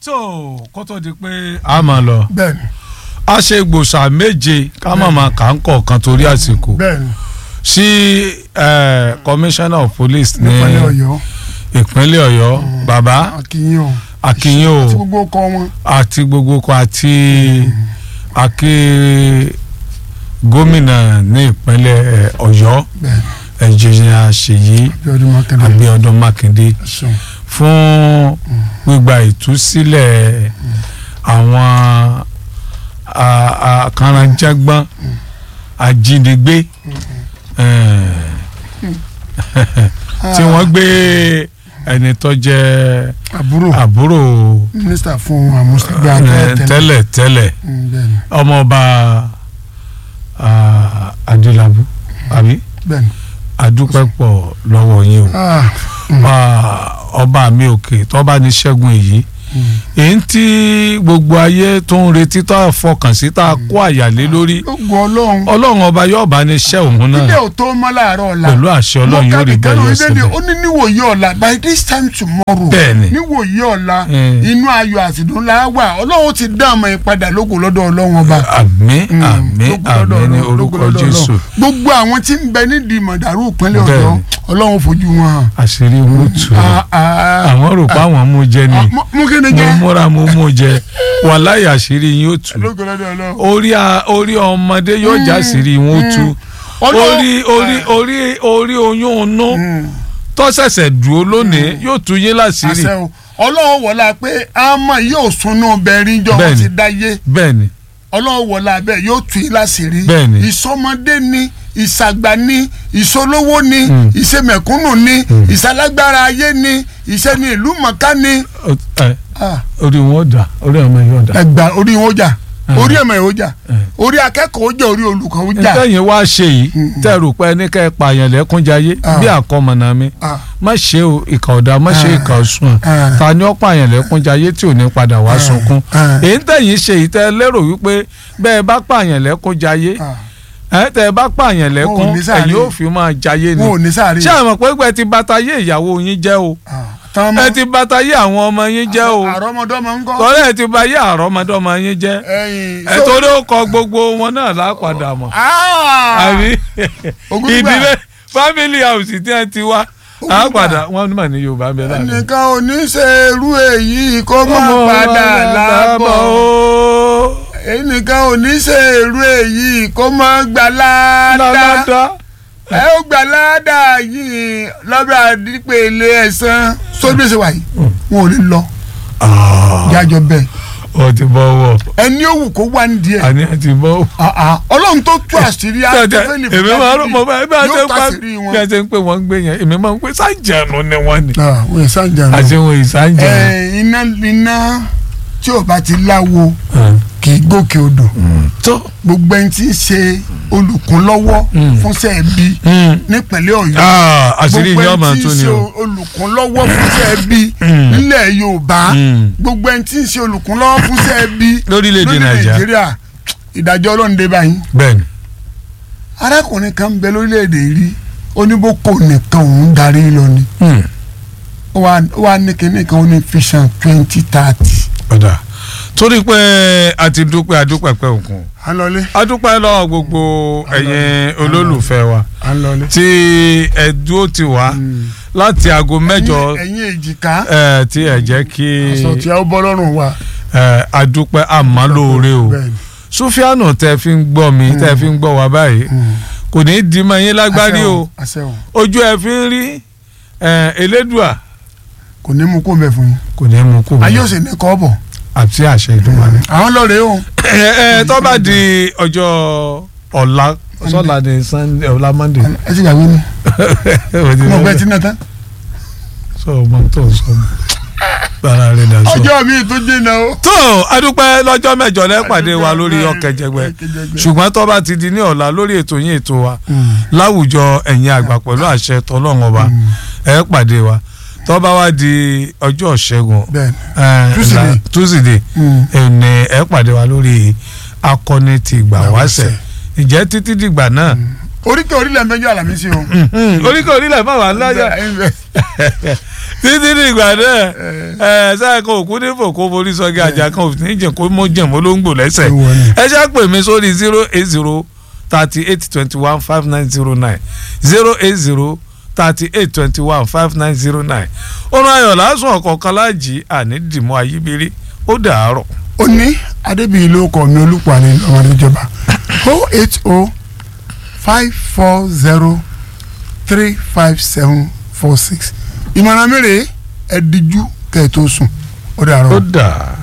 tó kó tó di pé a máa lọ bẹ́ẹ̀ni a ṣe gbòòsà méje ká má máa kà ń kọ̀ọ̀kan torí àsìkò bẹ́ẹ̀ni sí eh, commissioner of police ní nípínlẹ̀ Ọ̀yọ́ ìpínlẹ̀ Ọ̀yọ́ bàbá akínyìn o akínyìn o àti gbogbo ọkọ wọn àti gbogbo kan àti akí gómìnà ní ìpínlẹ̀ eh, Ọ̀yọ́ bẹ́ẹ̀ni ẹnjìnìà Ṣèyí Abíọ́dún Mákindé Abíọ́dún Mákindé ẹ̀sùn fún gbígba ìtúsílẹ̀ àwọn a- àkàràǹjàgbọ́n ajínigbé eh, tí wọ́n gbé ẹni tó jẹ́ àbúrò àbúrò mínísítà fún àmúṣagbé eh, àtẹ́tẹ́lẹ̀ tẹ́lẹ̀ tẹ́lẹ̀ bẹ́ẹ̀ni ọmọọba ah, Adélábù àbí bẹ́ẹ̀ni adúpẹ́ pọ̀ lọ́wọ́ yín o ah Ah, ọba mi òkè tọ́ba ní ṣẹ́gun èyí èyí tí gbogbo ayé tó ń retí tó a fọkàn sí tá a kó àyàlé lórí ó gbọ́ ọlọ́run ọlọ́run ọba yóò bá ní ṣẹ́ òun ilé náà ò tó mọ́ láàárọ̀ ọ̀la pẹ̀lú àṣẹ ọlọ́run yóò rí bẹ́ẹ̀ yóò sílẹ̀ ó ṣẹlẹ̀ ní níwòye ọ̀la by this time tomorrow Bẹ́ẹ̀ni. níwòye ọ̀la Mm. inú ayọ̀ àtìdún la wà ọlọ́run ti dá ọmọ ìpadà lóko lọ́dọ̀ ọlọ́run ọba. àmín Mm, àmín lógo lọ́dọ̀ àmín ní Ọlọ́run, lógo orúkọ lọ́dọ̀ Jésù Ọlọ́run. gbogbo àwọn tí ń bẹ nídìí mọ̀dàrú ìpínlẹ̀ Bẹ́ẹ̀ni. ọ̀yọ́ ọlọ́run fojú wọn hàn. àṣírí wọn tù Ah, ah, àwọn rò pé àwọn mú jẹ ni ah, mú- mú kí ni mo jẹ́ múra mo mú jẹ wàláyé àṣírí yín ó tù lógo lọ́dọ̀ ọlọ́run. orí a- orí ọmọdé yóò já àṣírí wọn ó tù Ọlọ́run- orí orí orí orí oyún inú Mm. tó ṣẹ̀ṣẹ̀ dúró lónìí yóò tú yín láṣìírí àṣẹ o ọlọ́run wọlá pé àmọ́ yóò sunú bẹ̀rin jọ wọn Bẹ́ẹ̀ni. ti dáyé bẹ́ẹ̀ ni ọlọ́run wọlá bẹ́ẹ̀ yóò tù yín láṣìírí Bẹ́ẹ̀ni. ìsọmọdé ni ìsàgbà ni ìsolówó ni Mm. ìṣemẹ̀kúnnù ni ìsalágbára ayé ni ìṣẹ́ni ìlú mọ̀ká ni Ó- ẹ, Ah, orí wọn ò dà orí ọmọ yìí ò dà. ẹgbà orí wọn ó jà Mm. orí ẹ̀mọ̀ yìí ó jà Mm. orí akẹ́kọ̀ọ́ ó jà orí olùkọ́ ó jà ìtẹ̀yìn wá ṣe yìí tẹ́ rò pé ẹni kẹ́ ẹ pààyàn lẹ́kúnjayé Ah. bí àkọmọ̀nà mi Ah, má ṣe o ìkà ọ̀dà má ṣe Ah. ìkà ọ̀sùn Ah. ta ni ó pààyàn lẹ́kúnjayé tí ò ní padà wá sunkún Ah. èyí tẹ̀yìn ṣe yìí tẹ́ lérò wípé bẹ́ẹ̀ bá pààyàn lẹ́kúnjayé ah. ẹ tẹ́ ẹ bá pààyàn lẹ́kún Wọn ò ní sáré. ẹ̀yin ò fi máa jayé ni wọn ò ní sáré ṣé àmọ̀ pé pé ti bàtà yé ìyàwó yín jẹ́ o Ah, tán mọ́ ẹ ti bàtà yé àwọn ọmọ yín jẹ́ o àrọ́mọdọ́mọ ń kọ́ tọ́lẹ̀ ẹ ti bà yé àrọ́mọdọ́mọ yín jẹ́ ẹ̀yìn ẹ torí ó kọ gbogbo wọn náà lápadà mọ̀ Ah! àbí Ògúngbà. ìdílé family house tí ẹ ti wá Ògúngbà. àpàdà wọn mà ní Yorùbá bẹ láàrin. ẹnìkan ò ní ṣe irú èyí kó má padà lábọ̀ ó ẹnìkan ò ní ṣe irú èyí kó má gbà ládàá láládá ẹ ó gbà ládàá yìí lọ́bẹ̀ àdìpẹ̀lẹ̀ ẹ̀sán sóbì ṣe wà yìí wọn ò ní lọ jájọ bẹ́ẹ̀ ó ti bọ́ wọ̀ ẹni ó wù kó wà ní díẹ̀ àní ẹ ti bọ́ wọ̀. Ah, ah. ọlọ́run tó tú àṣírí àtẹ́fẹ́lì èmi máa ń rò mọ bá bí a ṣe yóò ń pa tàṣírí bí wọn. a ṣe ń pè wọ́n gbé yẹn èmi máa ń pè sájànù ni wọ́n ni wọ́n sáǹjà náà. àṣewọ̀n ìsájànù. ẹ iná iná tí ò bá ti láwo kì í gòkè odò tó gbogbo ẹni tí ń ṣe olùkúnlọ́wọ́ Mm. fúnṣẹ́ bí nípínlẹ̀ ọ̀yọ́ àṣírí yìí ọmọ gbogbo ẹni tí tó ń ni ṣe o. olùkúnlọ́wọ́ fúnṣẹ́ bí Mm. nílẹ̀ yorùbá Mm. gbogbo ẹni tí ń ṣe olùkúnlọ́wọ́ fúnṣẹ́ bí lórílẹ̀‐èdè nàìjíríà nàìjíríà ìdájọ́ ọlọ́run dé báyìí bẹ́ẹ̀ni arákùnrin kan ń bẹ lórílẹ̀‐èdè rí oníbòkò nìkan òun darí lọ ni Hmm. ó wá- ó wá ní kinní kan ó ní vision twenty thirty. ọ̀dà torí pé a ti dúpẹ́ adúpẹ́ pẹ́ òkun à ń lọlé adúpẹ́ lọ́wọ́ gbogbo ẹ̀yin olólùfẹ́ wa à ń lọlé. tí ẹ dúró ti wá láti aago mẹ́jọ ẹ̀yin èjìká ẹ, tí ẹ jẹ́ kí aṣọ tí a ó bọ́ lọ́rùn wa. ẹ, adúpẹ́ àmọ́ lóore o Bẹ́ẹ̀ni. Sùfíànù tẹ fi ń gbọ́ mi tẹ fi ń gbọ́ wa báyìí Mm. kò ní í di mọ́ yín lágbárí Àṣẹ o àṣẹ o ojú ẹ fi ń rí ẹ, Elédùà kò ní mú kó mẹ́ fún yín. kò ní í mú kó ayé mi ò sì ní kọ́ bọ̀. àti àṣẹ Èdùmàrè. àwọn lọ́ọ̀rẹ́ o. ẹ ẹ tó bá di ọjọ́ ọ̀la sọ́la ni Sunday ọ̀la Monday ẹ ti gbàgbé ni mo gbẹ tí náà tán. sọ ọmọ tó sọ mọ bára rẹ dà sọ. ọjọ́ mi tó jìnnà o. tó adúpẹ́ lọ́jọ́ mẹ́jọ lẹ́pàdé wa lórí Adúpẹ́, ọ̀kẹ́jẹgbẹ́ Ọ̀kẹ́jẹgbẹ́. ṣùgbọ́n tó bá ti di ní ọ̀la lórí ètò yín ètò wa láwùjọ ẹ̀yin àgbà pẹ̀lú àṣẹ tọ́lọ́run ọba ẹ pàdé wa tó bá wá di ọjọ́ ṣẹ́gun bẹ́ẹ̀ni. ẹ, Tuesday. la- Tuesday Mm. ẹni ẹ pàdé wa lórí akọni ti ìgbà wáṣẹ Ìgbàwáṣẹ̀. ìjẹ́ títí dìgbà náà oríkè orílẹ̀ mẹ́jọ àlàmísì o. oríkè orílẹ̀ fáwọn alájà títí dìgbà náà ẹ sáà kan òkú ní fòkó forí sọgí àjà kan òfin ní jẹun kó mọ jẹun mọ ló ń gbò lẹ́sẹ̀ Ewu ni. ẹ ṣáà pè mí sórí zero eight zero thirty eight twenty one five nine zero nine zero eight zero thirty eight twenty one five nine zero nine ọ̀run ayọ̀ lásùn ọ̀kọ̀ọ̀kan láàjì àní dìmọ́ ayíbírí ó dàárọ̀. ó ní adébíyí ló kọ mi olùpàdé ọmọdé ìjọba o eight o five four zero three five seven four six ìmọ̀ràn mẹ́rẹ̀ẹ́ ẹ díjú kẹ́ ẹ tó sùn ó dàrọ̀. ó dà.